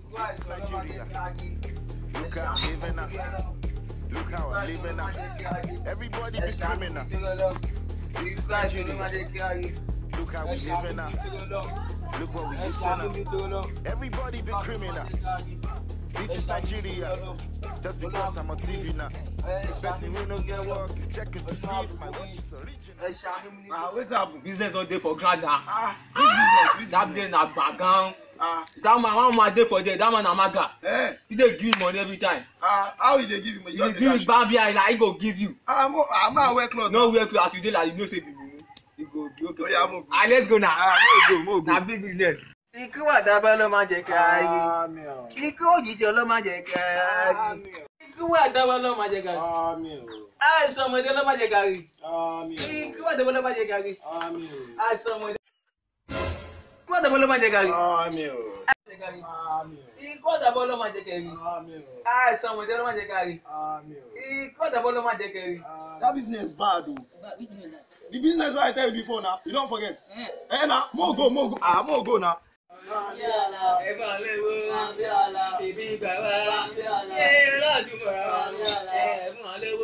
This is Nigeria. Look how I'm living now. Look how I'm living now. Everybody be criminal. This is Nigeria. Look how we living now. Look what we used to now. Everybody be criminal. This is Nigeria. Just because I'm on TV now. Person who no get work is checking to see if my watch is original. ah wetin happen business don dey for ground now ah which business which that business place na gbagan ah that man one man dey for there that man na maga eh he dey give you money every time ah how you dey give him he just dey give you cash gbambi eye na he go give you ah mo ah ma wear cloth no wear cloth as you dey like you know say be mumu he go be okay Oya, mo go. ah let's go na ah mo go mo go. na big business. ikú àdábá ló máa jẹ kí a rí àmì o ikú òjijì ló máa jẹ kí a rí àmì o ikú àdáwọ́ ló máa jẹ gàrí àmì o àìsàn ọmọdé ló máa jẹ gàrí àmì ikú àdáwọ́ ló máa jẹ gàrí o àmì o àìsàn ọmọdé ikú àdábá ló máa jẹ gàrí àmì o ló máa jẹ gàrí àmì o ikú àdáwọ́ ló máa jẹ kẹrí àmì o àìsàn ọmọdé ló máa jẹ gàrí àmì o. ikú àdáwọ́ ló máa jẹ kẹrí. that business bad o the business wey i tell you before na you don forget eh na mo go mo go ah mo go na. ẹ̀fọn léwo ìbí bàbá yé lọ́dúnmọ̀ ẹ̀fọn léwo.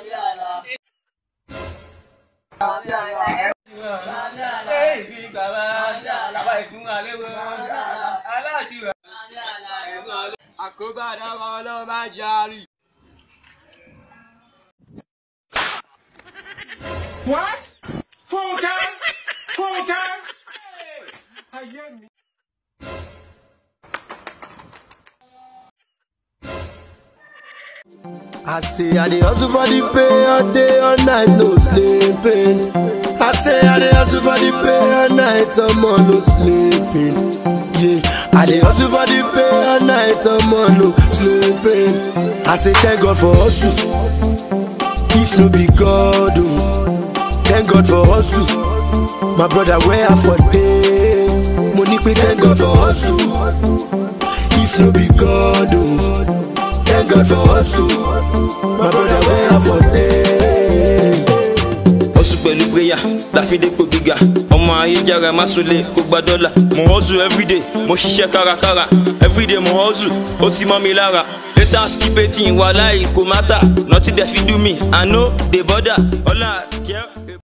ìbí bàbá bàbá ìfún àléwo aláàtìwà. àkóbá dáwọ́ ọlọ́run máa jarí. What? Funke? Funke? Ayé mi. I say I dey hustle for the pay all day all night no sleeping. I say I dey hustle for the pay all night I'm on no sleeping. Yeah, I dey hustle for the pay all night I'm on no sleeping. I say thank God for hustle. If no be God oh, thank God for hustle. My brother where I for day, money pay thank God for hustle. If no be God oh. Thank God for hustle. My brother, where I for day. hustle pẹ̀lú prayer láfíndépò gíga ọmọ ayéjára má sunlé kó gba dọ́là mo hustle everyday mo ṣiṣẹ́ kárakára everyday mo hustle ó sì mọ́ mi lára later skip eighteen wà láì kò má tà nothing dey fit do me i no dey bother ọlá kẹ́.